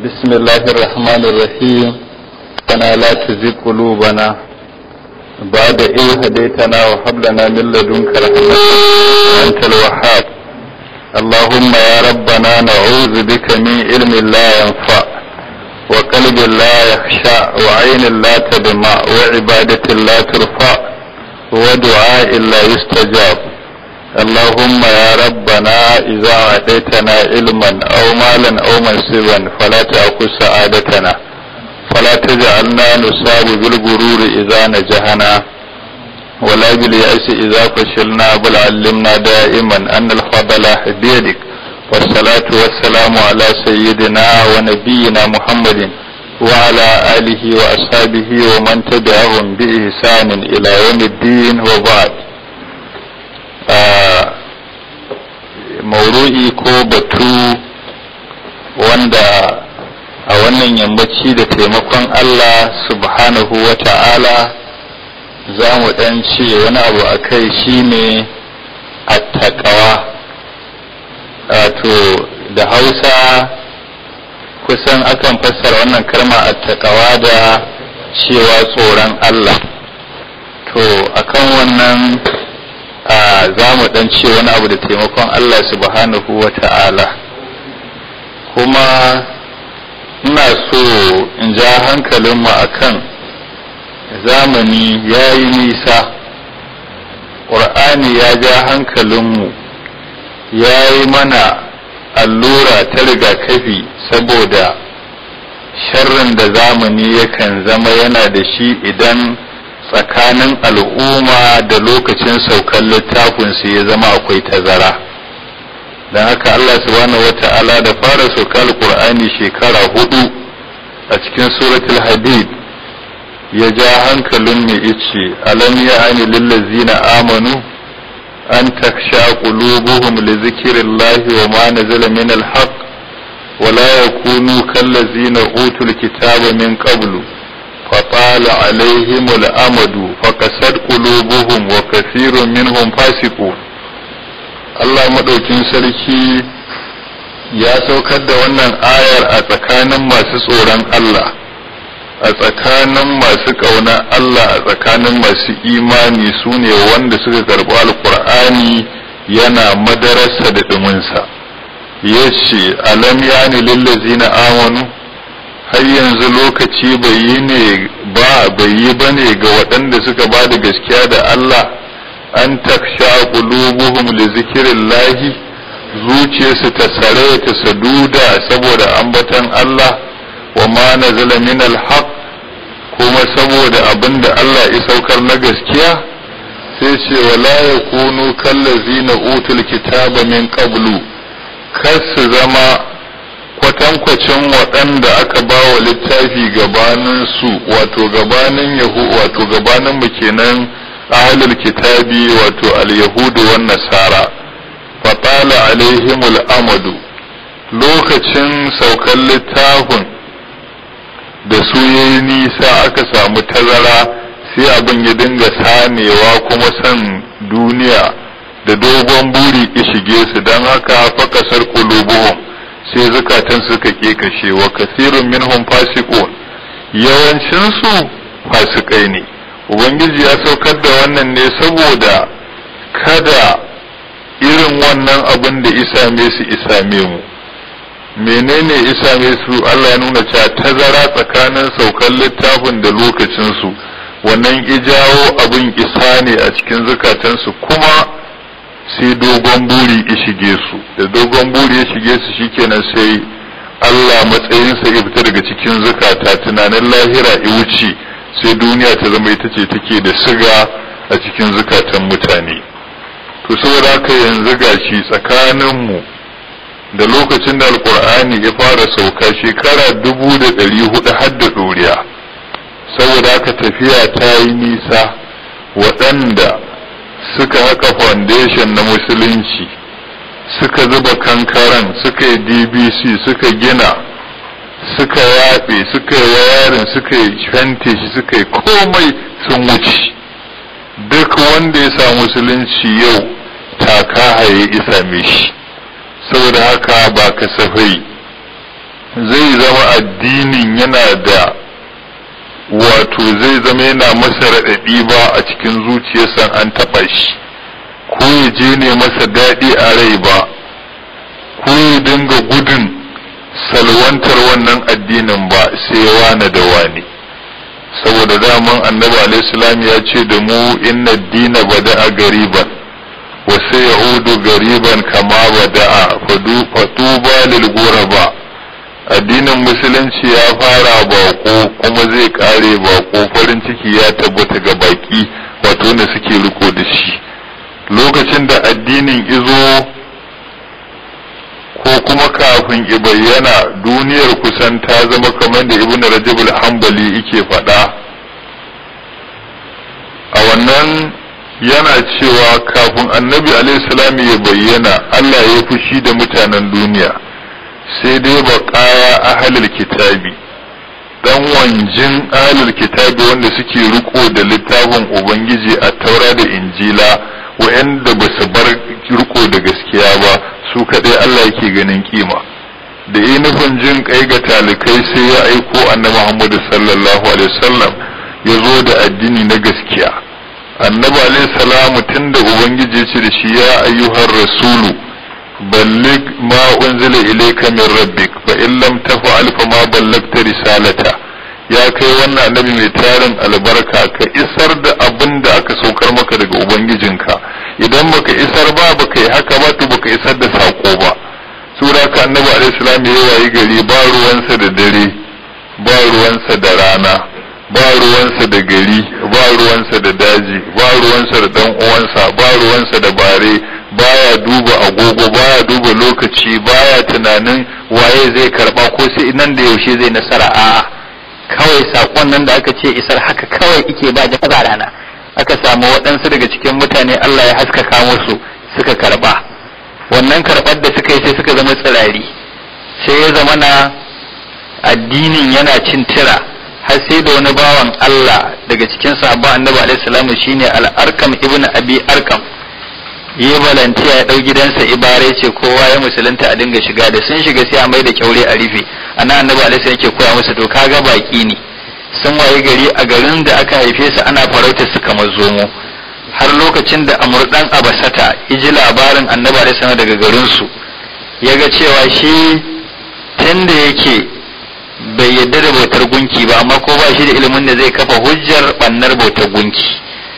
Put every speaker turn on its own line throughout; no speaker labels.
بسم الله الرحمن الرحيم ربنا لا تزغ قلوبنا بعد إذ هديتنا وهب لنا من لدنك رحمة أنت الوهاب اللهم يا ربنا نعوذ بك من علم لا ينفع وقلب لا يخشع وعين لا تدمع وعبادة لا ترفع ودعاء لا يستجاب اللهم يا ربنا إذا أعطيتنا علما أو مالا أو منصبا فلا تأخذ سعادتنا فلا تجعلنا نصاب بالغرور إذا نجحنا ولا باليأس إذا فشلنا بل علمنا دائما أن الفضل بيدك والصلاة والسلام على سيدنا ونبينا محمد وعلى آله وأصحابه ومن تبعهم بإحسان إلى يوم الدين وبعد mauru'i ko batu wanda a wannan yammaci da taimakon Allah subhanahu wa ta'ala za mu ɗan ce wani abu a kai shine attaqawa wato da hausa kusan akan fassara wannan kalma attaqawa da cewa tsoron Allah to akan wannan za mu dan ce wani abu da taimakon Allah subhanahu wa ta'ala kuma ina so in ja hankalinmu akan zamani ya yi nisa ƙur'ani ya ja hankalinmu ya yi mana allura ta rigakafi saboda sharrin da zamani yakan zama yana da shi idan tsakanin al'umma da lokacin saukar littafinsu ya zama akwai tazara don haka Allah subhanahu wa ta'ala da fara saukar Qur'ani shekara hudu a cikin suratul hadid ya ja hankalin mai ice alam ya ani lillazina amanu an taksha qulubuhum li zikrillahi wa ma nazala min al-haqq ولا يكونوا كالذين أوتوا الكتاب من قبل فطال عليهم الأمد فكسد قلوبهم وكثير منهم فاسقون Allah maɗaukin sarki ya saukar da wannan ayar a tsakanin masu tsoron Allah a tsakanin masu ƙauna Allah a tsakanin masu imani su ne wanda suka karɓi alƙur'ani yana madararsa da ɗuminsa ya ce alam yani lillazina amanu har yanzu lokaci bai yi ne ba bai yi ba ne ga waɗanda suka ba da gaskiya da Allah an taksha qulubuhum li zikrillahi zuciyarsu ta sare ta saduda saboda ambatan Allah wa ma nazala min alhaq kuma saboda abinda Allah ya saukar na gaskiya sai ce wala yakunu kallazina utul kitaba min qablu kar su zama kwatankwacin waɗanda aka ba wa littafi gabanin su wato gabanin yahu wato gabanin mu kenan ahlul kitabi wato al-yahudu wan nasara fatala alaihimul amadu lokacin saukan littafin da su yayi nisa aka samu tazara sai abin ya dinga sanewa kuma san duniya da dogon buri ki shige su don haka fakasar qulubuhum sai zukatan suka kashe wa kasirun minhum fasiqun yawancin su fasikai ne ubangiji ya saukar da wannan ne saboda kada irin wannan abin da isame su isame mu menene isame su Allah ya nuna cewa tazara tsakanin saukar littafin da lokacin su wannan ijawo abin isa ne a cikin zukatansu kuma sai dogon buri ya shige su da dogon buri ya shige su shikenan sai Allah matsayinsa ya fita daga cikin zukata tunanin lahira ya wuce sai duniya ta zama ita ce take da siga a cikin zukatan mutane to saboda haka yanzu gashi tsakaninmu da lokacin da alkur'ani ya fara sauka shekara dubu da ɗari hudu har da ɗoriya saboda haka tafiya ta yi nisa waɗanda suka haka foundation na musulunci suka zuba kankaran suka yi dbc suka gina suka yaɓe suka yi wayarin suka yi fente shi suka yi komai sun wuce duk wanda ya sa musulunci yau taka haye isa shi saboda haka ba kasafai zai zama addinin yana da wato zai zama yana masa raɗaɗi ba a cikin zuciyarsa an taɓa shi ko ya je ne masa daɗi a rai ba ko ya dinga gudun salwantar wannan addinin ba sai wane da wane saboda daman annabi alaihissalam ya ce da mu inna dina bada'a gariban wa sai ya'udu gariban kama bada'a fatuba lil ba addinin musulunci ya fara bako kuma zai kare bako farin ciki ya tabbata ga baki wato wanda suke riko da shi lokacin da addinin izo ko kuma kafin i bayyana duniyar kusan ta zama kamar da ibn rajab al-hanbali yake faɗa a wannan yana cewa kafin annabi alaihi ya bayyana Allah ya fushi da mutanen duniya sai dai baƙaya ahalul kitabi dan wanjin ahalul kitabi wanda suke riko da littafin ubangiji a taura da injila wa'anda ba su bar riko da gaskiya ba su kaɗai Allah yake ganin kima da yi nufin jin kai ga talikai sai ya aiko annabi Muhammadu sallallahu alaihi wasallam ya zo da addini na gaskiya annabi alaihi salamu tunda ubangiji ce da shi ya ayyuhar rasulu ballig ma unzila ilayka min rabbik fa in lam taf'al fa ma ballagta risalata ya kai wannan annabi mai tarin albarka ka isar da abin da aka saukar maka daga ubangijinka idan baka isar ba baka yi haka ba to baka isar da sako ba sura ka annabi alaihi salam ya wayi gari ba ruwansa da dare ba ruwansa da rana ba ruwansa da gari ba ruwansa da daji ba ruwansa da dan uwansa ba ruwansa da bare baya duba agogo baya duba lokaci baya tunanin waye zai karba ko sai nan da yaushe zai nasara a'a kawai sakon nan da aka ce isar haka kawai ike ba da rana aka samu waɗansu daga cikin mutane Allah ya haskaka musu suka karba wannan karɓar da suka yi sai suka zama tsirari sai ya zama na addinin yana cin tira har sai da wani bawan Allah daga cikin sahabban annabi alaihi salamu shine al-arkam ibn abi arkam yi balantiya ya ɗau gidansa ibare ce kowa ya musulunta a dinga shiga da sun shiga sai a mai da kyaure a rufe ana annabi alaihi yake koya musu to kaga baki ne sun waye gari a garin da aka haife su ana farautar su kamar zomo har lokacin da amurdan abasata ya ji labarin annabi alaihi daga garin su ya ga cewa shi tunda yake bai yadda da bautar gunki ba amma ko ba shi da ilimin da zai kafa hujjar bannar bautar gunki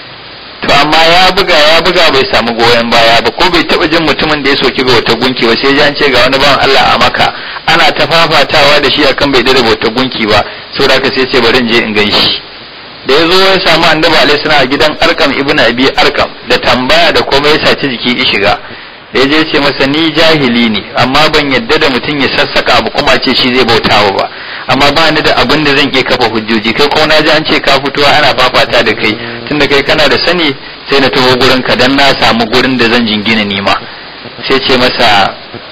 to amma ya buga ya buga bai samu goyon baya ba ko bai taba jin mutumin da ya soki ga wata gunki ba sai an ce ga wani bawan Allah a maka ana ta fafatawa da shi akan bai da wata gunki ba saboda haka sai ce bari in je in gan shi da ya zo ya samu annabi alaihi salam a gidan arkam ibnu abi arkam da tambaya da komai ya saci jiki ya shiga da ya je ce masa ni jahili ne amma ban yadda da mutum ya sassaka abu kuma ce shi zai bautawa ba amma ba ni da abin da zan iya kafa hujjoji kai ko na ji an ce ka fito ana fafata da kai tunda kai kana da sani sai na taho gurin ka dan na samu gurin da zan jingina nima sai ce masa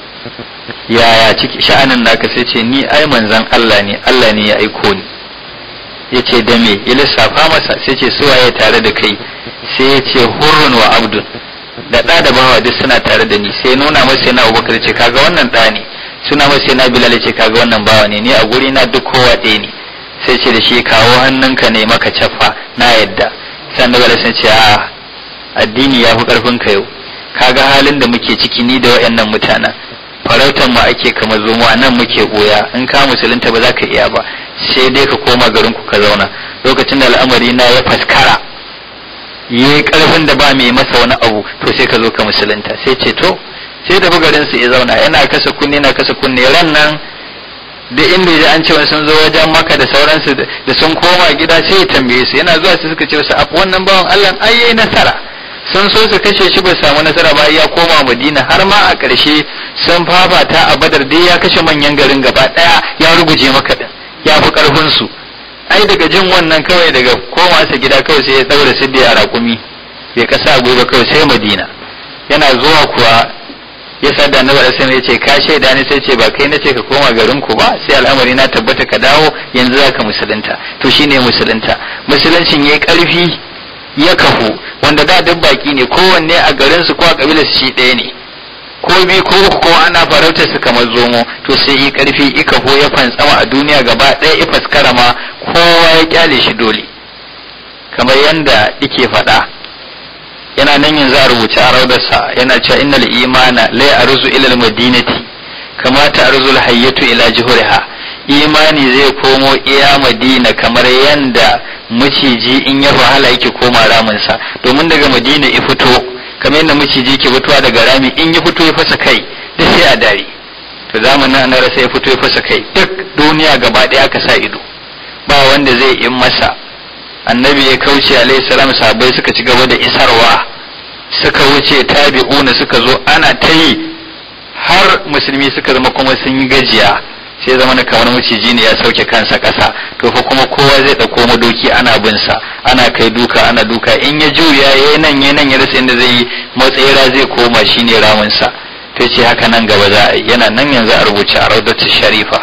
yaya ciki sha'anin naka sai ce ni ai manzon Allah ne Allah ne ya aiko ni ya ce da me ya lissafa masa sai ce suwaye tare da kai sai ya ce hurrun wa abdun da ɗa da bawa duk suna tare da ni sai nuna masa yana abubakar ce kaga wannan ɗa ne suna masa yana bilal ce kaga wannan bawa ne ni a guri na duk kowa ɗaya ne sai ce da shi kawo hannunka ne maka cafa na yadda sai annabi sun ce a addini ya fi karfin ka yau kaga halin da muke ciki ni da wayannan mutanen farautar mu ake kamar zomo nan muke goya in ka musulunta ba za ka iya ba sai dai ka koma garin ku ka zauna lokacin da al'amari na ya faskara yi karfin da ba mai masa wani abu to sai ka zo ka musulunta sai ce to sai tafi garin su ya zauna yana kasa kunne yana kasa kunne ran nan da inda ya an ce wani sun zo wajen maka da sauransu da sun koma gida sai ya tambaye su yana zuwa su suka ce wasu abu wannan bawan Allah ai yayi nasara sun so su kashe shi ba samu nasara ba ya koma Madina har ma a ƙarshe sun fafata a Badar dai ya kashe manyan garin gaba daya ya ruguje maka din ya fi karfin su ai daga jin wannan kawai daga koma sa gida kawai sai ya daura siddi a raƙumi bai kasa gobe kawai sai Madina yana zuwa kuwa ya sa da annabi alaihi ya ce ka shaida ne sai ce ba kai nace ka koma garin ku ba sai al'amari na tabbata ka dawo yanzu zaka musulunta to shine musulunta musuluncin yayi karfi ya kafu wanda da duk baki ne kowanne a garin su ko a kabilar shi ɗaya ne
ko bi ko uku ko ana farautar su kamar zomo to sai yi karfi ika ho ya fantsama a duniya gaba ɗaya ya faskara ma kowa ya kyale shi dole kamar yanda yake faɗa yana nan yanzu a rubuce a raudarsa yana cewa innal imana la arzu ila al-madinati kama ta arzu al-hayyatu ila juhriha imani zai komo iya madina kamar yanda maciji in ya wahala yake koma raminsa domin daga madina ya fito kamar yadda maciji ke fitowa daga rami in ya fito ya fasa kai duk sai a dare to zamanin an rasa ya fito ya fasa kai duk duniya gaba ɗaya aka sa ido ba wanda zai in masa annabi ya kauce alaihi salam sahabbai suka ci gaba da isarwa suka wuce tabi'una suka zo ana ta yi har musulmi suka zama kuma sun yi gajiya sai zama na kamar maciji ne ya sauke kansa ƙasa to fa kuma kowa zai ɗauko madoki ana bin sa ana kai duka ana duka in ya juya ya nan ya nan ya rasa inda zai yi matsayira zai koma shine ramin sa to ce haka nan gaba za a yi yana nan yanzu a rubuce a raudatu sharifa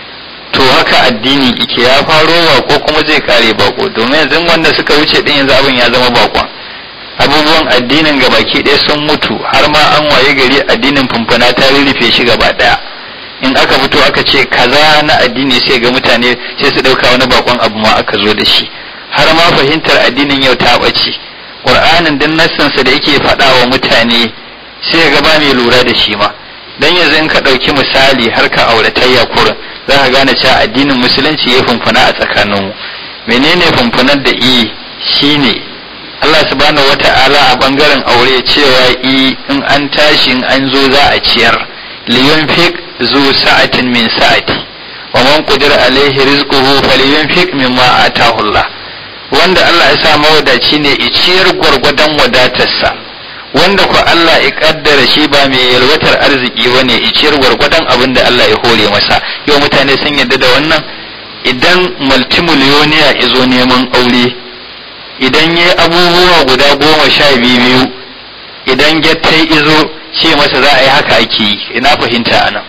to haka addini ike ya faro bako kuma zai kare bako domin yanzu wanda suka wuce din yanzu abin ya zama bakon abubuwan addinin gabaki ɗaya sun mutu har ma an waye gari addinin fumfuna ta rurrufe shi gaba ɗaya in aka fito aka ce kaza na addini sai ga mutane sai su ɗauka wani bakon abu ma aka zo da shi har ma fahimtar addinin yau ta ɓace ƙur'anin din nassansa da yake faɗa wa mutane sai ga ba mai lura da shi ma dan yanzu in ka ɗauki misali har ka auratayya kurin za ka gane cewa addinin musulunci ya fumfuna a tsakaninmu menene fumfunar da i shine Allah subhanahu wata'ala a bangaren aure cewa i in an tashi in an zo za a ciyar liyunfik zu sa'atin min sa'ati wa man qadira alaihi rizquhu falyunfik mimma atahu Allah wanda Allah ya sa mawadaci ne i ciyar gwargwadon wadatarsa wanda ko Allah ya kaddara shi ba mai yalwatar arziki bane i ciyar gwargwadon abin da Allah ya hore masa yau mutane sun yarda da wannan idan multimiliyoniya ya zo neman aure idan ya abubuwa guda goma sha biyu idan gyattai izo ce masa za a yi haka ake yi ina fahimta a nan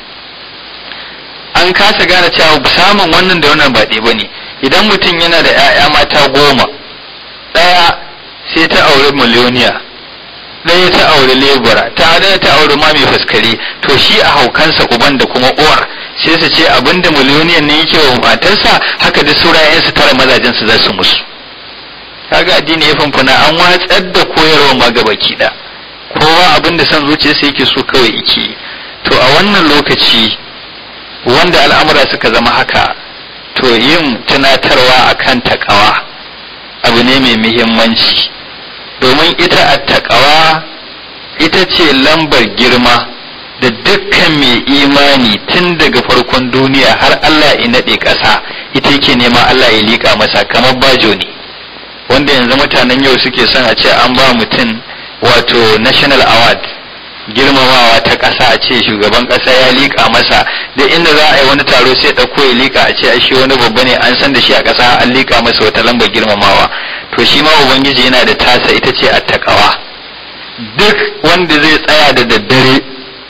an kasa gane cewa samun wannan da wannan ba ɗaya ba ne idan mutum yana da 'ya'ya mata goma ɗaya sai ta auri miliyoniya ɗaya ta auri lebura ta ɗaya ta auri ma mai faskare to shi a haukansa uban da kuma uwar sai su ce abinda miliyoniyan ne yake wa matarsa haka da saurayensu tara mazajensu za su musu kaga addini ya fanfana an watsar da koyarwa ma gaba da kowa abin da son zuciyarsa yake so kawai yake to a wannan lokaci wanda al'amura suka zama haka to yin tunatarwa akan takawa abu ne mai muhimmanci domin ita a takawa ita ce lambar girma da dukkan mai imani tun daga farkon duniya har Allah ya naɗe ƙasa ita yake nema Allah ya liƙa masa kamar bajo ne wanda yanzu mutanen yau suke son a ce an ba mutum wato national award girmamawa ta ƙasa a ce shugaban ƙasa ya liƙa masa da inda za a yi wani taro sai ɗauko ya liƙa a ce a shi wani babba ne an san da shi a ƙasa an liƙa masa wata lambar girmamawa to shi ma ubangiji yana da tasa ita ce attaqawa duk wanda zai tsaya da daddare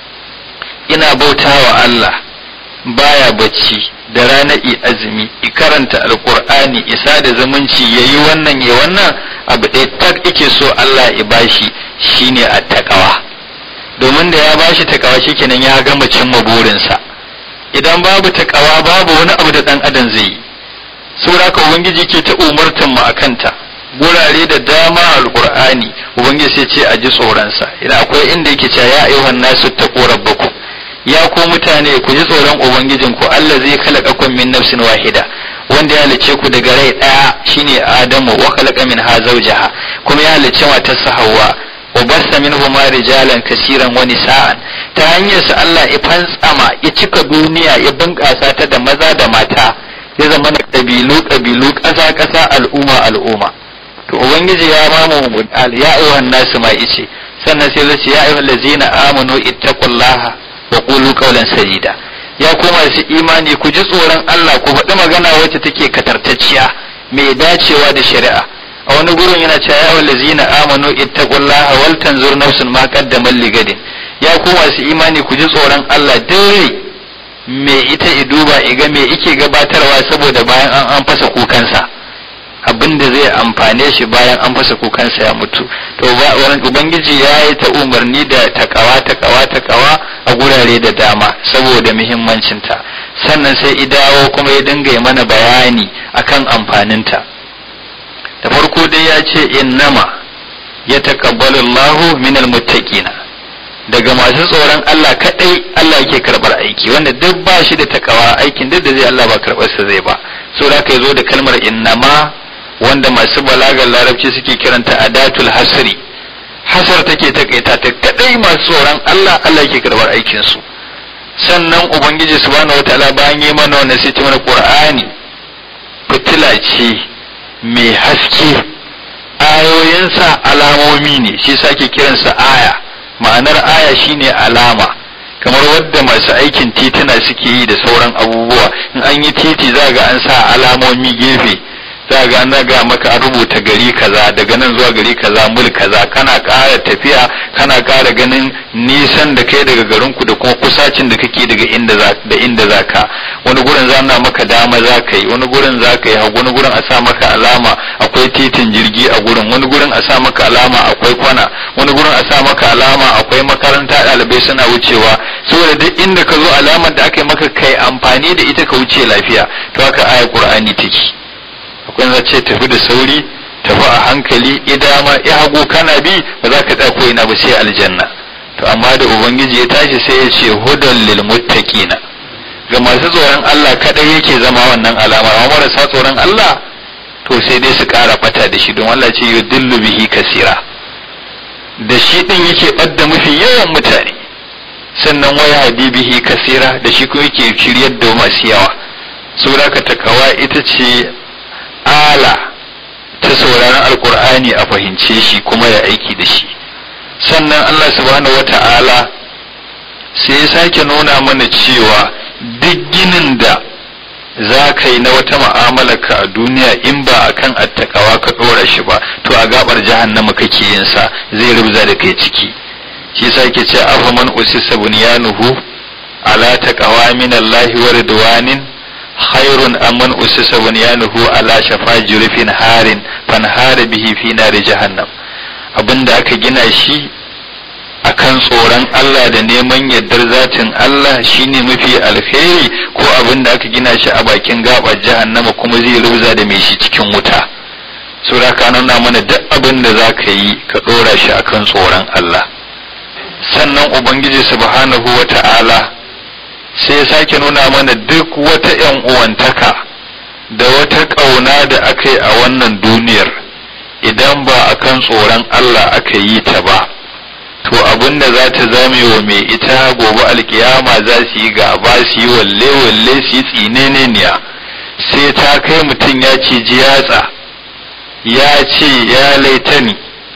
ina bautawa Allah baya bacci da ranar i azumi i karanta alkur'ani isa da zumunci ya yi wannan ya wannan abu ɗaya tak ike so Allah ya bashi shine a takawa domin da ya bashi takawa shikenan ya gama cimma burinsa idan babu takawa babu wani abu da ɗan adam zai yi saboda haka ubangiji ke ta umartan mu akanta gurare da dama alkur'ani ubangiji sai ce a ji tsoronsa idan akwai inda yake cewa ya ayyuhan nasu taqu rabbakum ya ku mutane ku ji tsoron ubangijin ku Allah zai khalaqakum min nafsin wahida wanda ya halice ku daga rai daya shine Adamu wa khalaqa minha zawjaha kuma ya halice matarsa Hawwa wa bassa minhuma rijalan kaseeran wa nisaan ta hanyar sa Allah ya fantsama ya cika duniya ya bunƙasa ta da maza da mata ya zama na kabilu kabilu ƙasa ƙasa al'umma al'umma to ubangiji ya mamu ya ayyuhan nasu ma ice sannan sai zai ce ya ayyuhal ladzina amanu ittaqullaha wa qulu qawlan sadida ya koma su imani ku ji tsoron Allah ku faɗi magana wacce take katartacciya mai dacewa da shari'a a wani gurin yana cewa ya wallazina amanu ittaqullaha wal tanzur nafsun ma qaddamat ligadin ya koma su imani ku ji tsoron Allah dai me ita i duba iga me ike gabatarwa saboda bayan an an fasa kukansa abin da zai amfane shi bayan an fasa kukansa ya mutu to ubangiji ya yi ta umarni da takawa takawa takawa a gurare da dama saboda muhimmancinta sannan sai idawo kuma ya dinga mana bayani akan amfaninta da farko dai ya ce innama ya taqabbalu Allahu minal muttaqina daga masu tsoron Allah kadai Allah yake karbar aiki wanda duk ba shi da takawa aikin duk da zai Allah ba karbar sa zai ba so da ka zo da kalmar innama wanda masu balagar larabci suke kiranta adatul hasri hasar take takaita ta kadai masu tsoron Allah Allah yake karbar aikin su sannan ubangiji subhanahu wataala bayan yi mana wannan sai ta mana qur'ani fitila ce mai haske ayoyinsa alamomi ne shi sake kiransa aya ma'anar aya shine alama kamar wadda masu aikin tituna suke yi da sauran abubuwa in an yi titi za ga an sa alamomi gefe za ga an ga maka an rubuta gari kaza daga nan zuwa gari kaza mul kaza kana ƙara tafiya kana ƙara ganin nisan da kai daga garinku da kuma kusacin da kake daga inda za da inda za ka wani gurin za na maka dama za ka yi wani gurin za ka yi hagu wani gurin a sa maka alama akwai titin jirgi a gurin wani gurin a sa maka alama akwai kwana wani gurin a sa maka alama akwai makaranta ɗalibai suna wucewa saboda duk inda ka zo alamar da aka yi maka kai amfani da ita ka wuce lafiya to haka ayar qur'ani take akwai za ce tafi da sauri tafi a hankali idama ya hagu kana bi ba za ka tsako ina ba sai aljanna to amma da ubangiji ya tashi sai ya ce hudan lil muttaqina ga masu tsoron Allah kadai yake zama wannan alama amma marasa tsoron Allah to sai dai su ƙara bata da shi don Allah ce yudillu bihi kasira da shi din yake badda mafi yawan mutane sannan waya bihi kasira da shi kuma yake shiryar da masu yawa saboda ka takawa ita ce ala ta sauraron alkur'ani a fahimce shi kuma ya aiki da shi sannan Allah subhanahu wata'ala sai ya sake nuna mana cewa duk ginin da za ka yi na wata ka a duniya in ba a kan attakawa ka ɗora shi ba to a gabar jahannama kake yin sa zai rubza da kai ciki shi sake ce afaman usisa bunyanuhu ala taqawa min Allah wa ridwanin khairun amman usisa bunyanuhu ala shafa jurfin harin fanhara bihi fi nari jahannam abinda aka gina shi akan tsoron Allah da neman yardar zatin Allah shine mafi alkhairi ko abinda aka gina shi a bakin gabar jahannama kuma zai rubza da mai shi cikin wuta sura ka nuna mana duk abin da za ka yi ka ɗora shi akan tsoron Allah sannan ubangiji subhanahu wa ta'ala sai ya sake nuna mana duk wata ‘yan uwantaka da wata ƙauna da aka yi a wannan duniyar idan ba a kan tsoron Allah aka yi ta ba to abin da za ta zame wa mai ita gobe alkiyama za su yi gaba su yi walle-walle su yi tsineneniya sai ta kai mutum ya ce yatsa ya ce ya laitani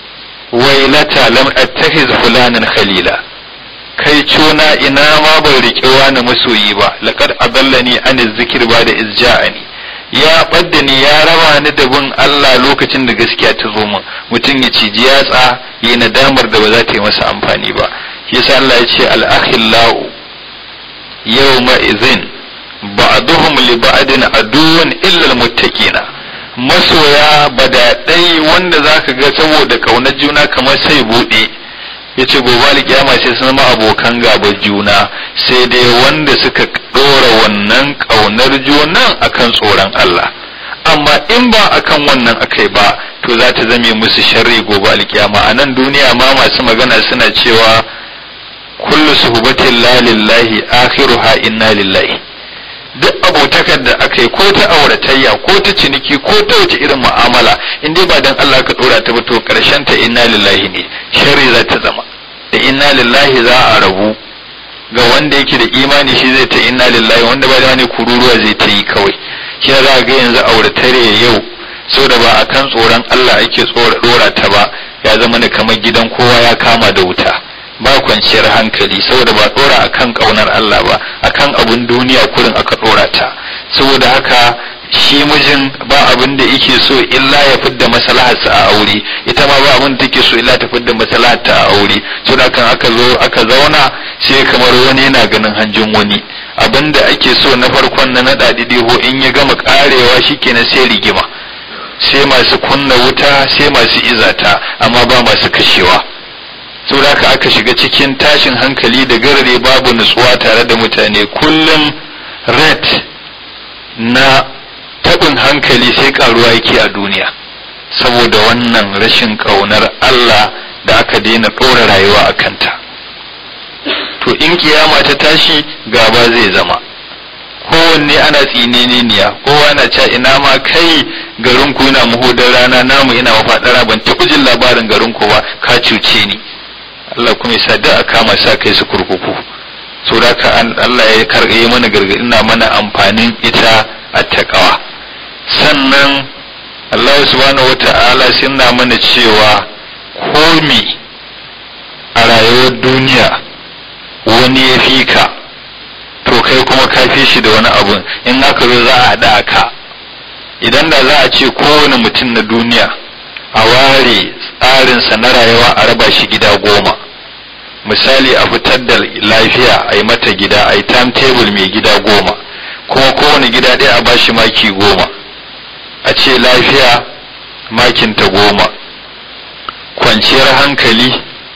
wailata lam attakhiz fulanan khalila kai cona ina ma ban riƙe wani masoyi ba laqad adallani an zikir ba da izja'ani ya badda ni ya raba ni da bin Allah lokacin da gaskiya ta zo min mutum ya ciji yatsa yi nadamar da ba za ta yi masa amfani ba shi yasa Allah ya ce al-akhillau yawma idhin ba'duhum li ba'din aduwwan illa al-muttaqina masoya badaɗai wanda za ka ga saboda ƙaunar juna kamar sai buɗe ya ce gobe alƙiyama sai sun zama abokan gaba juna sai dai wanda suka ɗora wannan ƙaunar junan akan tsoron Allah amma in ba akan wannan akai ba to za ta zame musu sharri gobe alƙiyama a nan duniya ma masu magana suna cewa kullu suhubatin la lillahi akhiruha inna lillahi duk abotakar da aka yi ko ta auratayya ko ta ciniki ko ta wace irin mu'amala in dai ba dan Allah ka dora ta ba to karshen ta inna lillahi ne sharri za ta zama da inna lillahi za a rabu ga wanda yake da imani shi zai ta inna lillahi wanda ba da wani kururuwa zai ta yi kawai shi za ga yanzu auratare yau saboda ba akan tsoron Allah ake tsora dora ta ba ya zama ne kamar gidan kowa ya kama da wuta ba kwanciyar hankali saboda ba dora akan kaunar Allah ba akan abun duniya kurin aka dora ta saboda haka shi mijin ba abin da yake so illa ya fidda maslaharsa a aure ita ma ba abin da take so illa ta fidda maslaharta a aure saboda kan aka zo aka zauna sai kamar wani yana ganin hanjin wani abin da ake so na farkon na nada didiho in ya gama karewa shikenan sai rigima
sai masu kunna wuta sai masu izata amma ba masu kashewa saboda haka aka shiga cikin tashin hankali da garare babu nutsuwa tare da mutane kullum red na tabin hankali sai karuwa yake a duniya saboda wannan rashin ƙaunar Allah da aka daina ɗora rayuwa a kanta to in kiyama ta tashi gaba zai zama kowanne ana tsineniya kowa na ca ina ma kai garinku yana muhudar rana namu ina mafaɗara ban taɓa jin labarin garinku ba ka cuce ni Allah kuma ya sa da a kama sa kai su kurkuku so da ka Allah ya karɓe mana gargaɗi na mana amfanin ita a taƙawa sannan Allah subhanahu wata'ala sai na mana cewa komi a rayuwar duniya wani ya fi ka to kai kuma ka fi shi da wani abu in aka zo za a haɗa ka idan da za a ce kowane mutum na duniya a ware tsarinsa na rayuwa a raba shi gida goma misali a fitar da lafiya a yi mata gida a yi timetable mai gida goma kuma kowane gida ɗaya a bashi maki goma a ce lafiya makinta goma kwanciyar hankali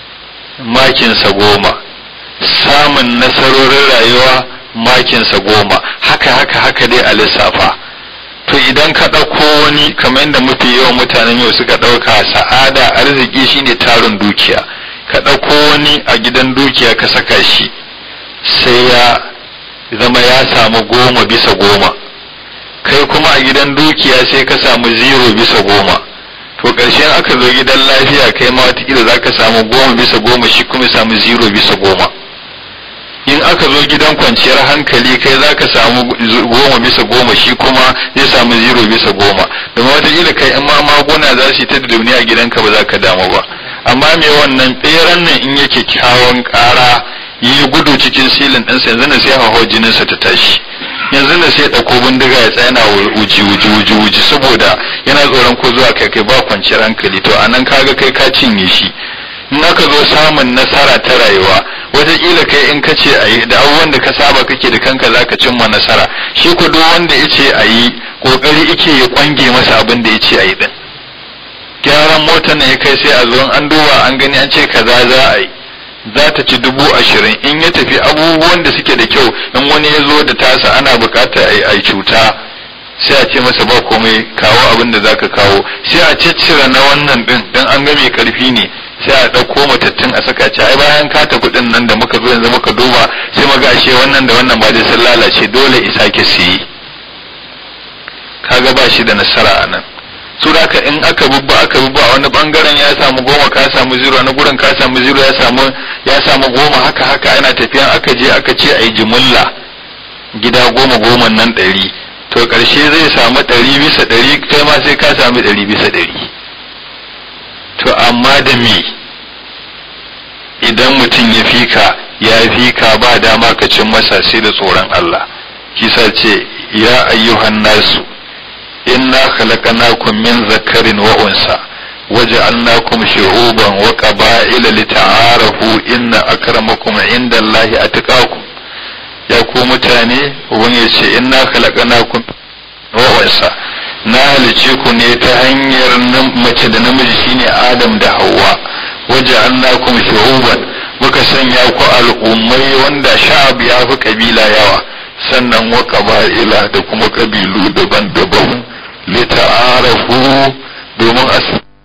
makinsa goma samun nasarorin rayuwa makinsa goma haka haka haka dai a lissafa to idan ka ɗauko wani kamar yadda mafi yawan mutanen yau suka ɗauka sa'ada arziki shine tarin dukiya ka ɗauko wani a gidan dukiya ka saka shi sai ya zama ya samu goma bisa goma kai kuma a gidan dukiya sai ka samu zero bisa goma to ƙarshen aka zo gidan lafiya kai ma watakila za ka samu goma bisa goma shi kuma samu zero bisa goma in aka zo gidan kwanciyar hankali kai za ka samu goma bisa goma shi kuma zai samu zero bisa goma domin watakila kai in ma maguna za su yi ta da duniya a gidanka ba za ka damu ba amma me wannan ɓeran nan in yake kyawun ƙara yi gudu cikin silin ɗinsa yanzu na sai hawa jininsa ta tashi yanzu na sai ɗauko bindiga ya tsaya na wuji wuji wuji wuji saboda yana tsoron ko zuwa kai kai ba kwanciyar hankali to anan kaga kai ka cinye shi in aka zo samun nasara ta rayuwa wataƙila kai in ka ce a yi da abubuwan da ka saba kake da kanka za ka cimma nasara shi ko duk wanda ya ce a yi ƙoƙari ike ya kwange masa abin da ya ce a yi ɗin gyaran motar na ya kai sai a zo an duba an gani an ce kaza za a yi za ta ci dubu ashirin in ya tafi abubuwan da suke da kyau in wani ya zo da tasa ana buƙatar a yi cuta sai a ce masa ba komai kawo abin da za ka kawo sai a ciccire na wannan ɗin don an ga mai ƙarfi ne sai a ɗauko matattun a saka ci ai bayan ka tafi ɗin nan da muka zo yanzu muka duba sai muga ashe wannan da wannan ba da sun lalace dole isa ke siyi kaga ba shi da nasara a nan su da in aka bubba aka bubba a wani bangaren ya samu goma ka samu zero na gurin ka samu zero ya samu ya samu goma haka haka ana tafiya aka je aka ce a yi jumulla gida goma goma nan ɗari to ƙarshe zai samu ɗari bisa ɗari kai ma sai ka samu ɗari bisa ɗari to amma da me idan mutum ya fika ya fika ba dama ka cin masa sai da tsoron Allah kisa ce ya ayyuhan nasu inna khalaqnakum min zakarin wa unsa waja'alnakum shu'uban wa qaba'ila lita'arafu inna akramakum indallahi atqakum ya ku mutane uban ya ce inna khalaqnakum wa unsa na halice ku ne ta hanyar mace da namiji shine Adam da Hawwa waja'alnakum shu'uban muka sanya ku al'ummai wanda sha'ab ya fi kabila yawa sannan wa qaba'ila da kuma kabilu daban-daban lita'arafu domin a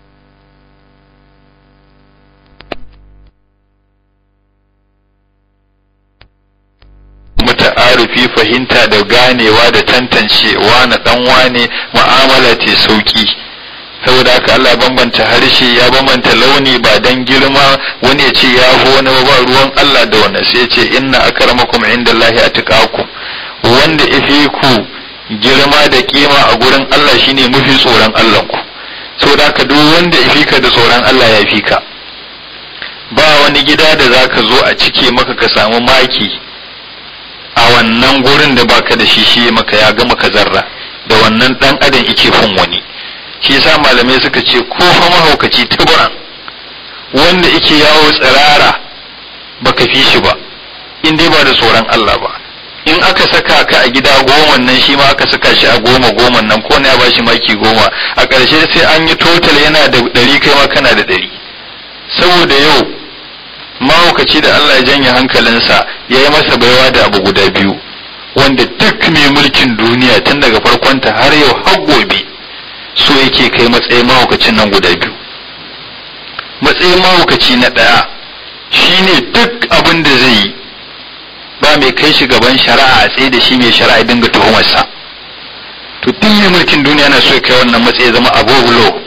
muta'arifi fahimta da ganewa da tantancewa na dan wane mu'amala ce sauki saboda haka Allah bambanta harshe ya bambanta launi ba dan girma wani ya ce ya fi wani ba ruwan Allah da wannan sai ya ce inna akramakum indallahi atqakum wanda ifi ku girma da kima a gurin Allah shine mafi tsoron Allah ku saboda haka duk wanda ifi ka da tsoron Allah ya fi ka ba wani gida da zaka zo a cike maka ka samu maki a wannan gurin da baka da shi shi maka ya gama ka zarra da wannan dan adam yake fin wani shi yasa malamai suka ce ko fa mahaukaci tuburan wanda yake yawo tsirara baka fi shi ba in dai ba da tsoron Allah ba
in aka saka ka a gida goma nan shi ma aka saka shi a goma goma nan ko ne ya bashi maki goma a ƙarshe sai an yi total yana da ɗari kai ma kana da ɗari saboda yau mahaukaci da Allah ya janye hankalinsa ya yi masa baiwa da abu guda biyu wanda duk mai mulkin duniya tun daga farkonta har yau har gobe so yake kai matsayin mahaukacin nan guda biyu matsayin mahaukaci na ɗaya shine duk abin da zai yi ba mai kai shi gaban shari'a a tsaye da shi mai shari'a dinga tuhumarsa to duk mai mulkin duniya na so ya kai wannan matsayi zama abubulo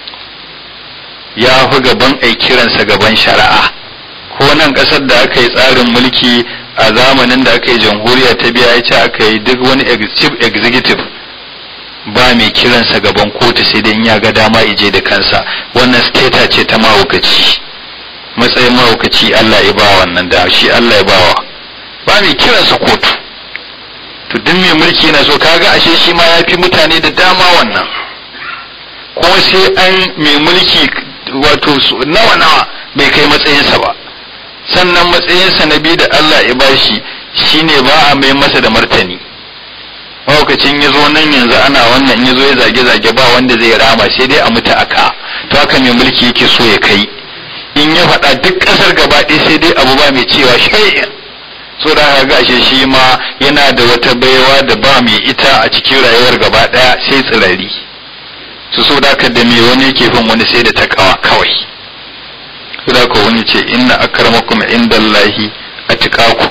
ya fi gaban ai kiransa gaban shari'a ko nan kasar da aka yi tsarin mulki a zamanin da aka yi jamhuriya ta biya ya ce aka yi duk wani chief executive ba mai kiransa gaban kotu sai dai in ya ga dama ije da kansa wannan steta ce ta mahaukaci matsayin mahaukaci Allah ya ba wannan da shi Allah ya bawa ba mai kiransa kotu to duk mai mulki na so kaga ashe shi ma ya fi mutane da dama wannan kuma sai an mai mulki wato nawa nawa bai kai matsayinsa ba sannan matsayinsa na biyu da Allah ya bashi shine ba a mai masa da martani mahaukacin ya zo nan yanzu ana wannan ya zo ya zage-zage ba wanda zai rama sai dai a mutu aka to haka mai mulki yake so ya kai in ya faɗa duk ƙasar gaba ɗaya sai dai abu ba mai cewa shay'in so da haka gashe shi ma yana da wata baiwa da ba mai ita a cikin rayuwar gaba ɗaya sai tsirari su so da da me wani yake fin wani sai da takawa kawai su da wani ce inna akramakum indallahi atqakum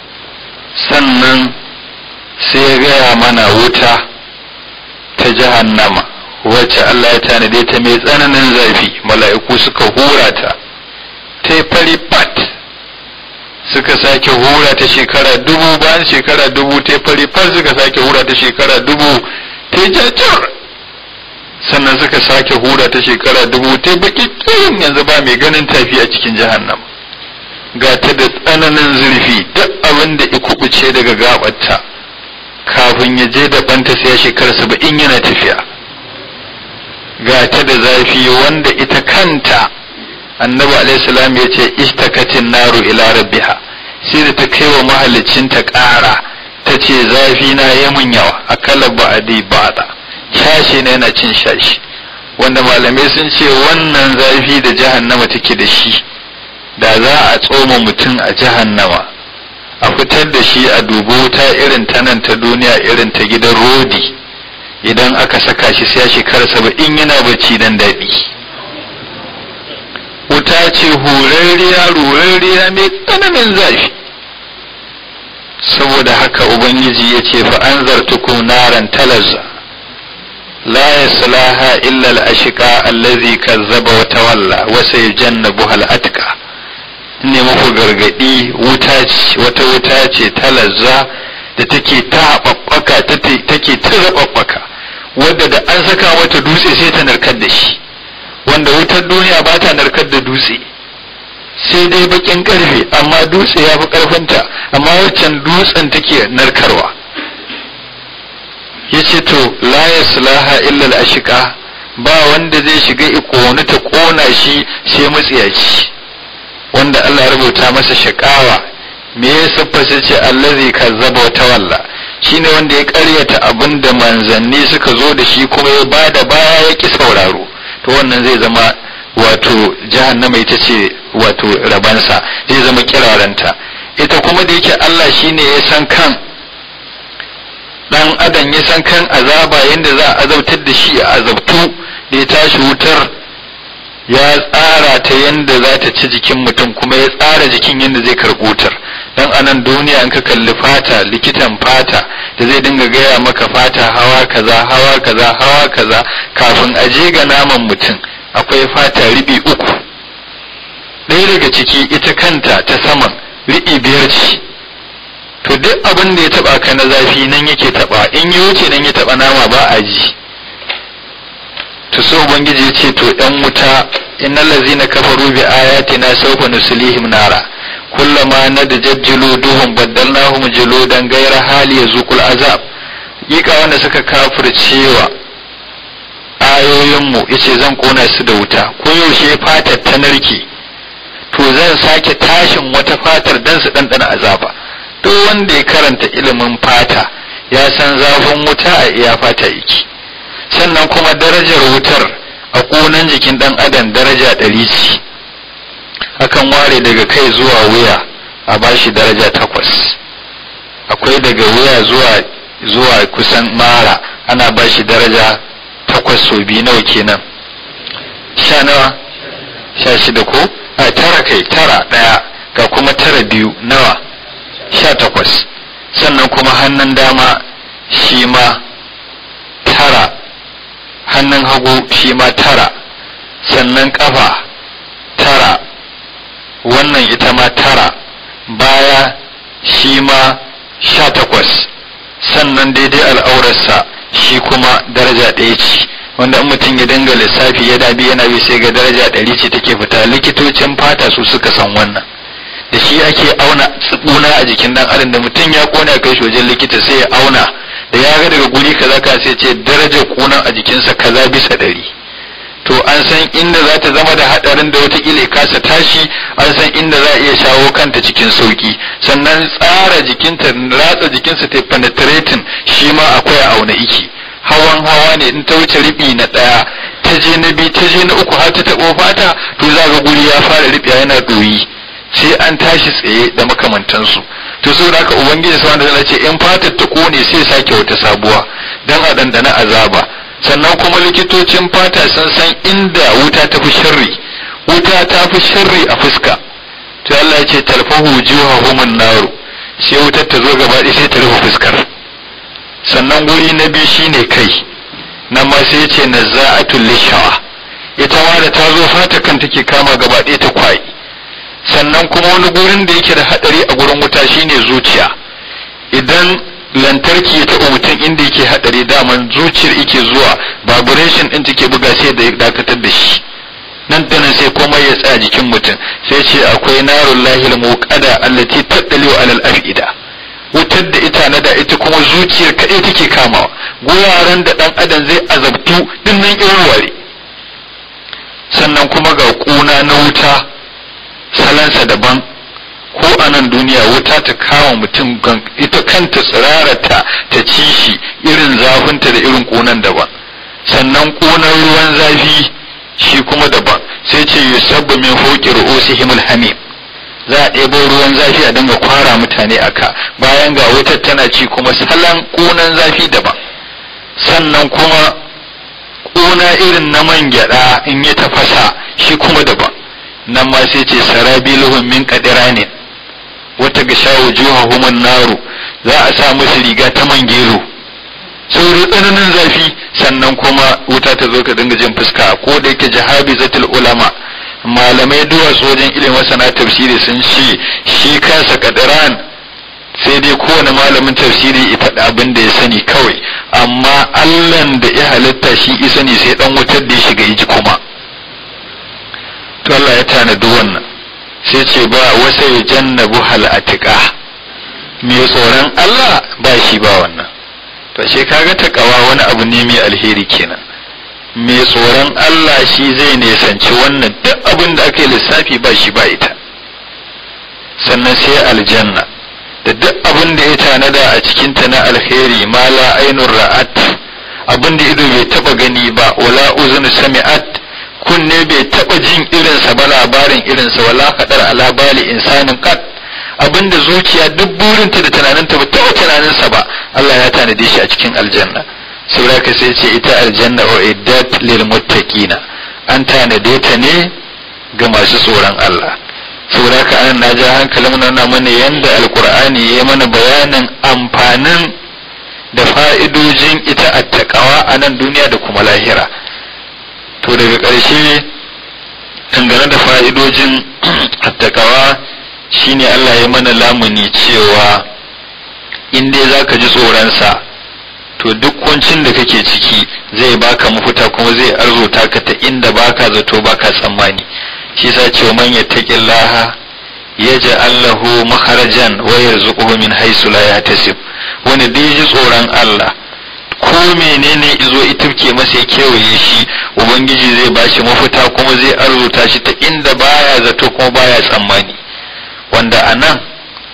sannan sai ya gaya mana wuta ta jahannama wacce Allah ya tanade ta mai tsananin zafi mala'iku suka hura ta ta yi fari pat suka sake hura ta shekara dubu bayan shekara dubu ta yi fari pat suka sake hura ta shekara dubu ta yi jajjar sannan suka sake hura ta shekara dubu ta yi baki tsayin yanzu ba mai ganin tafi a cikin jahannama ga ta da tsananin zurfi duk abin da ya kubuce daga gabarta kafin ya je da banta sai ya shekara saba'in yana tafiya ga ta da zafi wanda ita kanta annabi alaihissalam ya ce istakatin naru ila rabbiha sai da ta kai wa mahalicinta ƙara ta ce zafi na ya mun yawa akala ba'adi ba'da shashi na yana cin shashi wanda malamai sun ce wannan zafi da jahannama take da shi da za a tsoma mutum a jahannama a fitar da shi a dubo wuta irin ta nan ta duniya irin ta gidan rodi idan aka saka shi sai ya shekara saba'in yana bacci dan daɗi wuta ce horarriya rurarriya mai tsananin zafi saboda haka ubangiji ya ce fa an zartukum naran talazza la yaslaha illa al-ashqa allazi kazzaba wa tawalla wa sayjannabuha al-atqa ne muku gargadi wuta ce wata wuta ce ta lazza da take ta haɓaɓɓaka take ta zaɓaɓɓaka wadda da an saka mata dutse sai ta narkar da shi wanda wutar duniya ba ta narkar da dutse sai dai bakin karfe amma dutse ya fi karfinta amma waccan dutsen take narkarwa ya ce to la yaslaha illa al-ashqa ba wanda zai shiga ikonu ta kona shi sai matsiyaci wanda Allah rubuta masa shakawa me ya siffasa ce allazi kazzaba wa tawalla shine wanda ya karyata abin da manzanni suka zo da shi kuma ya bada baya ya ki sauraro to wannan zai zama wato jahannama ita ce wato rabansa zai zama kiraranta ita kuma da yake Allah shine ya san kan dan adam ya san kan azaba yadda za a azabtar da shi a azabtu da ya tashi wutar ya tsara ta yadda za ta ci jikin mutum kuma ya tsara jikin yadda zai karɓi wutar dan anan duniya in ka kalli fata likitan fata da zai dinga gaya maka fata hawa kaza hawa kaza hawa kaza kafin a je ga naman mutum akwai fata riɓi uku ɗaya daga ciki ita kanta ta saman riɓi biyar ce to duk abin da ya taba ka na zafi nan yake taba in yi wuce nan ya taba nama ba a ji to so ubangiji ya ce to ɗan wuta innal ladzina kafaru bi ayatina sawfa nuslihim nara kullama nadjat juluduhum baddalnahum juludan ghayra hali yazuqul azab yika wanda suka kafircewa ayoyinmu yace zan kona su da wuta ko yaushe fatar ta narke to zan sake tashin wata fatar dan su ɗanɗana azaba duk wanda ya karanta ilimin fata ya san zafin wuta a iya fata yake sannan kuma darajar wutar a ƙunan jikin ɗan adam daraja ɗari ce akan ware daga kai zuwa wuya a bashi daraja takwas akwai daga wuya zuwa zuwa kusan mara ana bashi daraja takwas so biyu nawa kenan sha nawa sha shida ko a tara kai tara ɗaya ga kuma tara biyu nawa sha takwas sannan kuma hannun dama shi ma tara hannun hagu shi ma tara sannan ƙafa tara wannan ita ma tara baya shi ma sha takwas sannan daidai al'aurarsa shi kuma daraja ɗaya ce wanda in mutum ya dinga lissafi ya dabi yana bi sai ga daraja ɗari ce take fita likitocin fata su suka san wannan da shi ake auna tsibuna a jikin dan adam da mutum ya kone a kai shi wajen likita sai ya auna da ya ga daga guri kaza ka sai ce darajar kunan a jikinsa kaza bisa ɗari to an san inda za ta zama da haɗarin da watakila ya kasa tashi an san inda za a iya shawo kanta cikin sauki sannan tsara jikinta ratsa jikinsa ta penetrating shi ma akwai auna iki hawan hawa ne in ta wuce riɓi na ɗaya ta je na biyu ta je na uku har ta taɓo fata to za ga guri ya fara riɓiya yana ɗoyi sai an tashi tsaye da makamantansu to saboda haka ubangiji subhanahu wataala ce in fatar ta kone sai sake wata sabuwa dan a dandana azaba sannan kuma likitocin fata sun san inda wuta ta fi sharri wuta ta fi sharri a fuska to Allah ya ce talfahu wujuhahum naru sai wutar ta zo gaba ɗaya sai ta rufe fuskar sannan guri na biyu shine kai nan ma sai ya ce nazza'atul lishawa ita ma da ta zo fata kan take kama gaba ɗaya ta kwai sannan kuma wani gurin da yake da hadari a gurin wuta shine zuciya idan lantarki ya taɓa mutum inda yake hadari daman zuciyar yake zuwa vibration din take buga sai da dakatar da shi nan da nan sai komai ya tsaya jikin mutum sai ce akwai narun lahil muqada allati tattaliu alal afida wutar da ita na da ita kuma zuciyar kaɗai take kamawa guraren da ɗan adam zai azabtu din nan irin sannan kuma ga ƙuna na wuta salansa daban ko a nan duniya wuta ta kama mutum ita kanta tsirarata ta ci shi irin zafinta da irin ƙunan daban sannan ƙunan ruwan zafi shi kuma daban sai ce yusabbu min fawqi ru'usihim hamim za a ɗebo ruwan zafi a dinga kwara mutane aka bayan ga wutar tana ci kuma salan ƙunan zafi daban sannan kuma ƙuna irin na man gyaɗa in ya tafasa shi kuma daban nan ma sai ce sarabiluhum min qadiranin wata ga shawo juhahum naru za a sa musu riga ta mangelo saboda tsananin zafi sannan kuma wuta ta zo ka dinga jin fuska ko da yake jahabi zatul ulama malamai duwatsu wajen ilimin masana tafsiri sun ce shi kansa kadiran sai dai kowane malamin tafsiri ya faɗi abin da ya sani kawai amma allan da ya halitta shi isa ne sai dan wutar da ya shiga ji kuma to Allah ya tanadi wannan sai ce ba wasa ya jannabu hal'atika mai tsoron Allah ba shi ba wannan to shi kaga takawa wani abu ne mai alheri kenan mai tsoron Allah shi zai nisanci wannan duk abin da aka yi lissafi ba shi ba ita sannan sai aljanna da duk abin da ya tanada a cikinta na alheri ma la ainun ra'at abin da ido bai taba gani ba wala uzun sami'at kunne bai taba jin irinsa ba labarin irinsa wala kadar ala bali insanin kat abinda zuciya duk burinta da tunaninta ba taɓa tunaninsa ba Allah ya tanade shi a cikin aljanna saboda ka sai ce ita aljanna o iddat lil muttaqina an tanade ta ne ga masu tsoron Allah saboda ka anan na ja hankalin nuna mana yanda alqur'ani ya mana bayanin amfanin da fa'idojin ita attaqawa a nan duniya da kuma lahira to daga ƙarshe dangane da fa'idojin attaqawa shine Allah ya mana lamuni cewa in dai za ka ji tsoronsa to duk kuncin da kake ciki zai baka mafita kuma zai arzuta ka ta inda baka zato baka tsammani shi sa ce man yattaqillaha yaj'al lahu makharajan wa yarzuquhu min haythu la yahtasib wanda dai ji tsoron Allah ko menene izo itifke masa ya kewaye shi ubangiji zai bashi mafita kuma zai arzuta shi ta inda baya zato kuma baya tsammani wanda a nan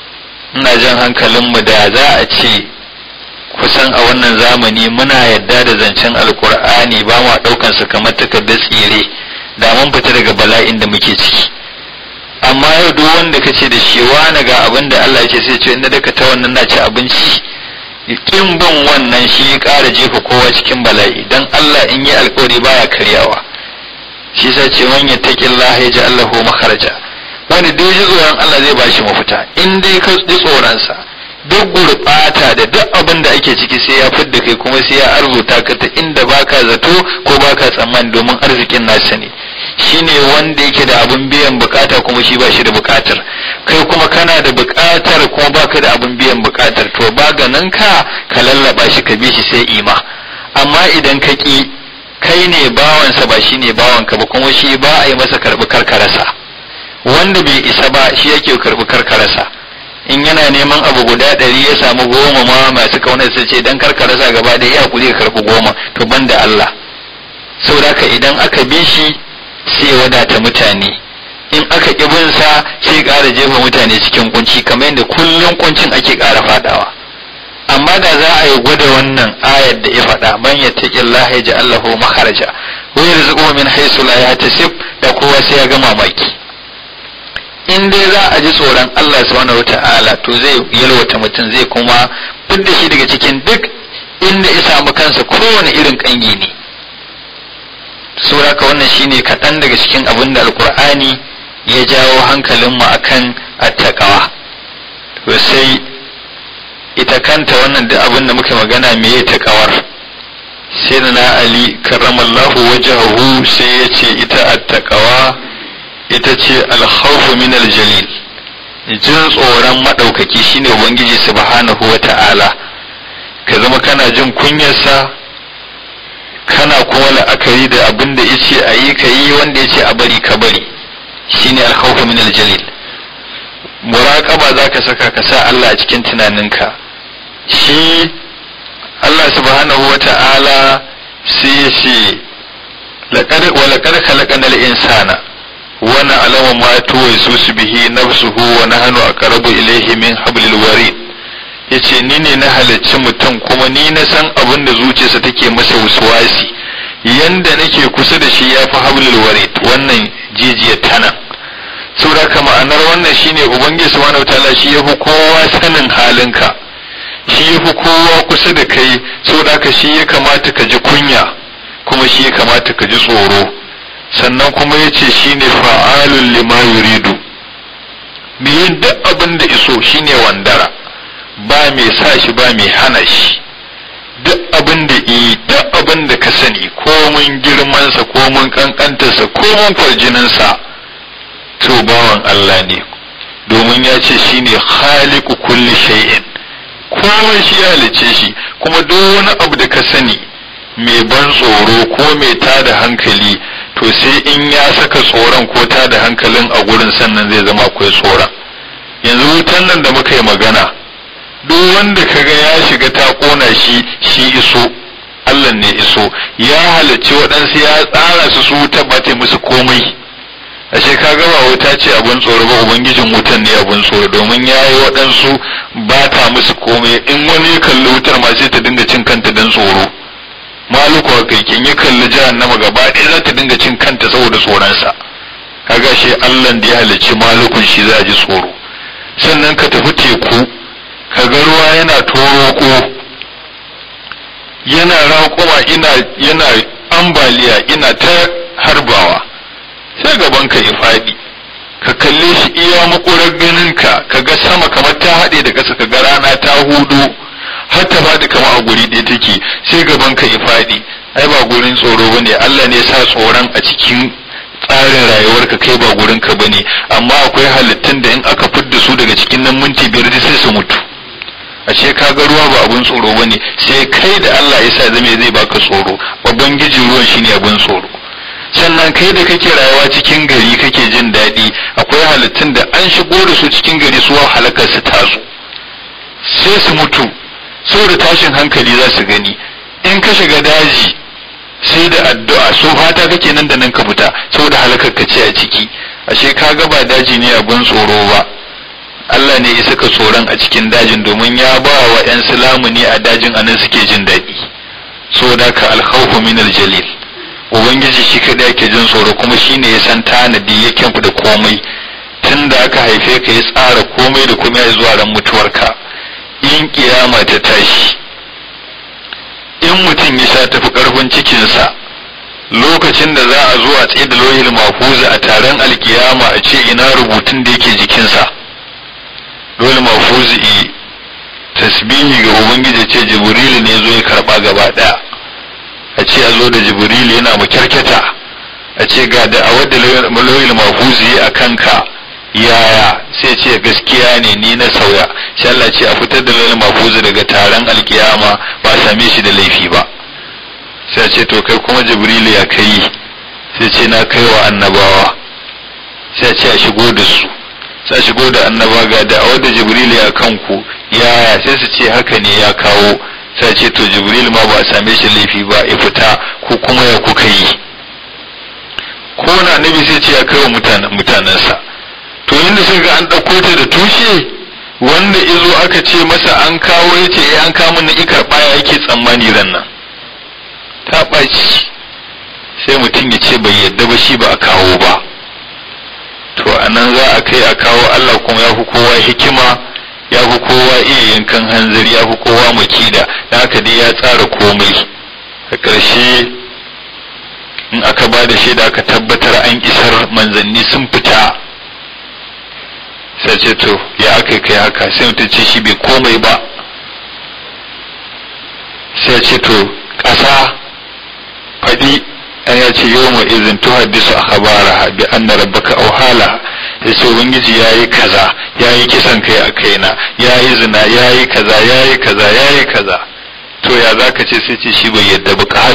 ina jan hankalinmu da za a ce kusan a wannan zamani muna yadda da zancen alkur'ani ba ma ɗaukan su kamar takardar tsire da mun fita daga bala'in da muke ciki amma yau duk wanda ka ce da shi wani ga abin da Allah ce sai ce inda daga ta wannan na ci abinci kin bin wannan shi ya ƙara jefa kowa cikin bala'i dan Allah in yi alkawari baya karyawa shi sa ce man yattaqillah ya ji Allahu makharaja wani duk ji tsoron Allah zai bashi mafita in dai ka ji tsoron sa duk gurɓata da duk abin da ake ciki sai ya fidda kai kuma sai ya arzuta ka ta inda baka zato ko baka tsammani domin arzikin nasa ne shine wanda yake da abin biyan bukata kuma shi ba shi da bukatar kai kuma kana da bukatar kuma baka da abin biyan bukatar to ba ganin ka ka lallaba shi ka bi shi sai ima amma idan ka ki kai ne bawansa ba shi ne bawanka ba kuma shi ba a yi masa karbi karkarasa wanda bai isa ba shi yake karbi karkarasa in yana neman abu guda ɗari ya samu goma ma masu kaunar su ce dan karkarasa gaba da ya kuri ka karbi goma to ban da Allah saboda idan aka bi shi sai wadata mutane in aka ƙi bin sa sai ƙara jefa mutane cikin kunci kamar yadda kullum kuncin ake ƙara fadawa amma da za a yi gwada wannan ayar da ya faɗa man yattaqillaha yaj'al lahu makharaja wa yarzuquhu min haythu la yahtasib da kowa sai ya ga mamaki in dai za a ji tsoron Allah subhanahu wata'ala to zai yalwata mutum zai kuma fidda shi daga cikin duk inda ya samu kansa kowane irin kangi ne sauraka wannan shine kaɗan daga cikin abin da alkur'ani ya jawo hankalinmu akan attaqawa to sai ita kanta wannan da abin da muka magana me ya taƙawar sai da na ali karramallahu wajahu sai ya ce ita attaqawa ita ce alkhawfu min aljalil jin tsoron maɗaukaki shine ubangiji subhanahu wa ta'ala ka zama kana jin kunyarsa kana kuma la'akari da abin da yace a yi ka yi wanda yace a bari ka bari shine alkhawfu min aljalil muraqaba zaka saka ka sa Allah a cikin tunaninka shi Allah subhanahu wata'ala sai ya ce laqad wa laqad khalaqana al-insana wa na'lamu ma tuwasusu bihi nafsuhu wa nahnu aqrabu ilayhi min hablil warid yace ni ne na halarci mutum kuma ni na san abin da zuciyarsa take masa waswasi yanda nake kusa da shi yafi hablul warid wannan jijiyar tana saboda ka ma'anar wannan shine ubangiji subhanahu wataala shi yafi kowa sanin halinka shi yafi kowa kusa da kai saboda ka shi ya kamata ka ji kunya kuma shi ya kamata ka ji tsoro sannan kuma yace shine fa'alul lima yuridu biyin duk abin da iso shine wandara ba mai sa shi ba mai hana shi duk abin da yi duk abin da ka sani komin girmansa komin kankantarsa komin kwarjininsa to bawan Allah ne domin ya ce shi ne khaliku kulli shay'in komai shi ya halice shi kuma duk wani abu da ka sani mai ban tsoro ko mai tada hankali to sai in ya saka tsoron ko tada hankalin a gurin sannan zai zama akwai tsoron yanzu wutan nan da muka yi magana duk wanda kaga ya shiga ta kona shi shi iso Allah ne iso ya halarci waɗansu ya tsara su su wuta ba ta musu komai ashe ka gaba wuta ce abun tsoro ba ubangijin wutan ne abun tsoro domin ya yi waɗansu ba ta musu komai in wani ya kalli wutar ma sai ta dinga cin kanta don tsoro maluku haka yake in ya kalli jahannama gaba ɗaya za ta dinga cin kanta saboda tsoronsa kaga shi Allah da ya halarci malukun shi za a ji tsoro sannan ka tafi teku kaga ruwa yana toroko yana raƙuma ina yana ambaliya ina ta harbawa sai gaban ka ya faɗi ka kalle shi iya makurar ganinka ka ga sama kamar ta haɗe da ƙasa ka ga rana ta hudu har ta faɗi kama a guri ɗaya take sai gaban ka ya faɗi ai ba gurin tsoro bane Allah ne sa tsoron a cikin tsarin rayuwarka kai ba gurin ka bane amma akwai halittun da in aka fidda su daga cikin nan minti biyar sai su mutu ashe ka ga ruwa ba abun tsoro bane sai kai da Allah ya sa zame zai baka tsoro babban gijin ruwan shine abun tsoro sannan kai da kake rayuwa cikin gari kake jin daɗi akwai halittun da an shigo da su cikin gari su halakar su tazo sai su mutu saboda tashin hankali za su gani in ka shiga daji sai da addu'a so fata kake nan da nan ka fita saboda halakar ka ce a ciki ashe ka ga ba daji ne abun tsoro ba Allah ne ya saka tsoron a cikin dajin domin ya ba wa 'yan silamu ne a dajin anan suke jin daɗi so da ka alkhawfu min aljalil ubangiji shi kadai yake jin tsoro kuma shine ya san tanadi ya kyanfu da komai tun da aka haife ka ya tsara komai da komai zuwa ran mutuwarka in kiyama ta tashi in mutum ya sha tafi karfin cikinsa lokacin da za a zo a tsaye da lohil mafuza a taron alkiyama a ce ina rubutun da yake jikinsa dole mafuzi tasbihi ga ubangiji ce jibrilu ne zo ya karba gaba daya a ce a zo da jibrilu yana makyarkyata a ce ga da a wadda lohil mafuzi a kanka yaya sai ce gaskiya ne ni na sauya shi Allah ce a fitar da lohil mafuzi daga taron alkiyama ba a same shi da laifi ba sai ce to kai kuma jibrilu ya kai sai ce na kai wa annabawa sai ce a shigo da su sai a shigo da annaba ga da wadda jibrilu ya kanku yaya sai su ce haka ne ya kawo sai ce to jibril ma ba a same shi laifi ba ya fita ko kuma ya kuka yi ko na annabi sai ce ya kai wa mutanensa to inda suka ga an ɗauko ta da tushe wanda izo aka ce masa an kawo ya ce an kawo na ikar baya yake tsammani ran nan ta ɓaci sai mutum ya ce bai yadda ba shi ba a kawo ba to a nan za a kai a kawo Allah kuma ya fi kowa hikima ya fi kowa iya yankan hanzari ya fi kowa makida da haka dai ya tsara komai a ƙarshe in aka ba da shaida aka tabbatar an isar manzanni sun fita sai ce to ya aka kai haka sai mutum ce shi bai komai ba sai ce to ƙasa faɗi an ya ce yau ma izin tuhaddisu a habara bi anna rabbaka auhala ya ce ubangiji ya yi kaza ya yi kisan kai a kaina ya yi zina ya yi kaza ya yi kaza ya yi kaza to ya za ka ce sai ce shi bai yadda ba ka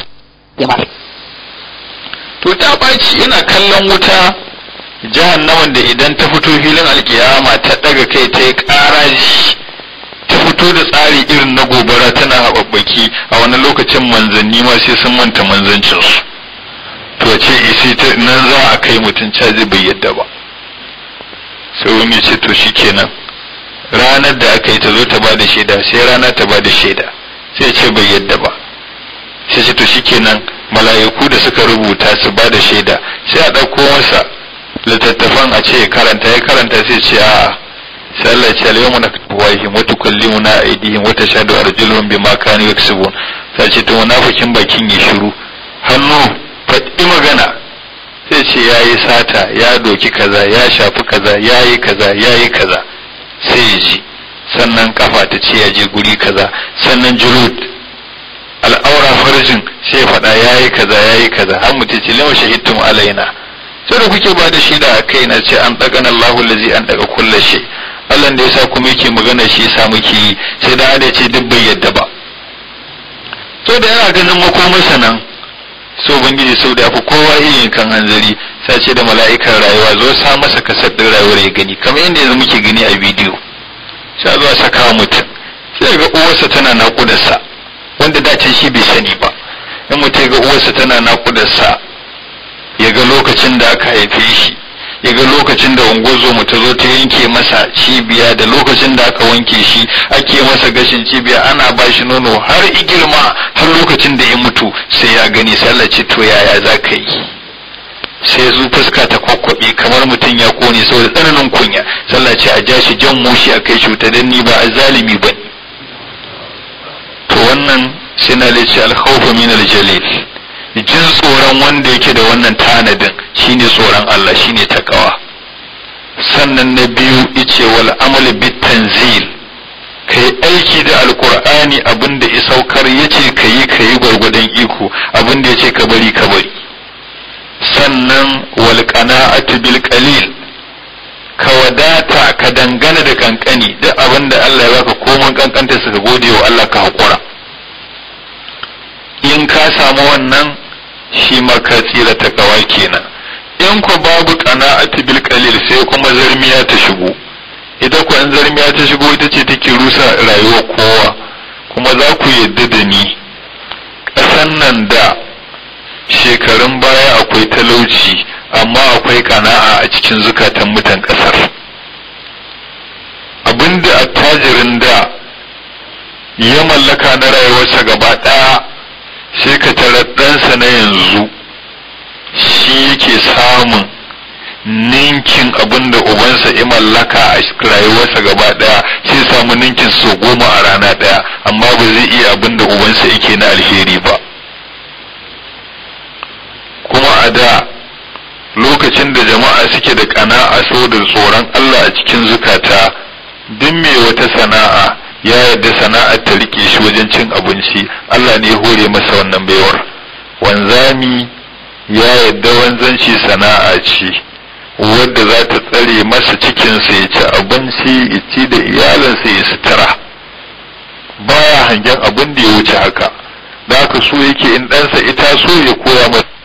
to ta ɓaci ina kallon wuta jahannaman da idan ta fito filin alkiyama ta ɗaga kai ta yi ƙaraji ta fito da tsari irin na gobara tana haɓaɓɓaki a wani lokacin manzanni ma sai sun manta manzancinsu to ce isi ta nan za a kai mutum caji bai yadda ba sai wani ya ce to shikenan ranar da aka yi ta zo ta ba da shaida sai rana ta ba da shaida sai ce bai yadda ba sai ce to shikenan mala'iku da suka rubuta su ba da shaida sai a ɗauko masa littattafan a ce karanta ya karanta sai ce a'a sai Allah ce al-yawma naktubu wajhihim wa tukallimuna aydihim wa tashhadu arjuluhum bima kanu yaksubun sai ce to munafikin bakin ya shiru hannu faɗi magana sai ce yayi sata ya doki kaza ya shafi kaza yayi kaza yayi kaza sai ya ji sannan kafa ta ce ya je guri kaza sannan julud al'aura farjin sai ya faɗa yayi kaza yayi kaza har mutum ce lama shahidtum alaina sai da kuke ba da shaida a kai na ce an ɗaga Allahu allazi an ɗaga kullu shay Allah da yasa kuma yake magana shi yasa muke yi sai da ada ce duk bai yadda ba to da yana ganin makomarsa nan so ubangiji sau da fi kowa iya kan hanzari sai ce da mala'ikan rayuwa zo sa masa kasar din rayuwar ya gani kamar yadda yanzu muke gani a bidiyo sai zo saka wa mutum sai ga uwarsa tana naƙudarsa wanda dace shi bai sani ba in mutum ga uwarsa tana naƙudarsa ya ga lokacin da aka haife shi ya ga lokacin da ungozo ta zo ta yanke masa cibiya da lokacin da aka wanke shi ake masa gashin cibiya ana ba shi nono har igirma har lokacin da ya mutu sai ya gani sai Allah ce to yaya za ka yi sai zu fuska ta kwakwabe kamar mutum ya kone saboda tsananin kunya sallah ce a ja shi jan mushi a kai cuta dan ni ba a zalimi ba to wannan sai na lace alkhawfu min aljalil jin tsoron wanda yake da wannan tanadin shine tsoron Allah shine takawa sannan na biyu ice wal amal bit tanzil kai aiki da alqur'ani abinda ya saukar yace kayi kayi gwargwadon iko abinda yace ka bari ka bari sannan wal qana'atu bil qalil ka wadata ka dangana da kankani duk abinda Allah ya baka komai kankanta suka gode wa Allah ka hakura in ka samu wannan shi ma ka tsira ta kawa kenan in ku babu qana'atu bil qalil sai kuma zarmiya ta shigo ita ku an zarmiya ta shigo ita ce take rusa rayuwar kowa kuma za ku yadda da ni ƙasan nan da shekarun baya akwai talauci amma akwai kana'a a cikin zukatan mutan ƙasar
abinda attajirin da ya mallaka na rayuwarsa gaba ɗaya sai ka tara ɗansa na yanzu shi yake samun ninkin abin da ubansa ya mallaka a rayuwarsa gaba ɗaya sai samu ninkin sau goma a rana ɗaya amma ba zai iya abin da ubansa yake na alheri ba kuma a da lokacin da jama'a suke da ƙana'a saboda tsoron Allah a cikin zukata duk mai wata sana'a ya yarda sana'ar ta rike shi wajen cin abinci Allah ne ya hore masa wannan baiwar wanzami ya yarda wanzanci sana'a ce wadda za ta tsare masa cikinsa ya ci abinci ya ci da iyalinsa ya sutura baya hangen abin da ya wuce haka da haka so yake in ɗansa ita so ya koya masa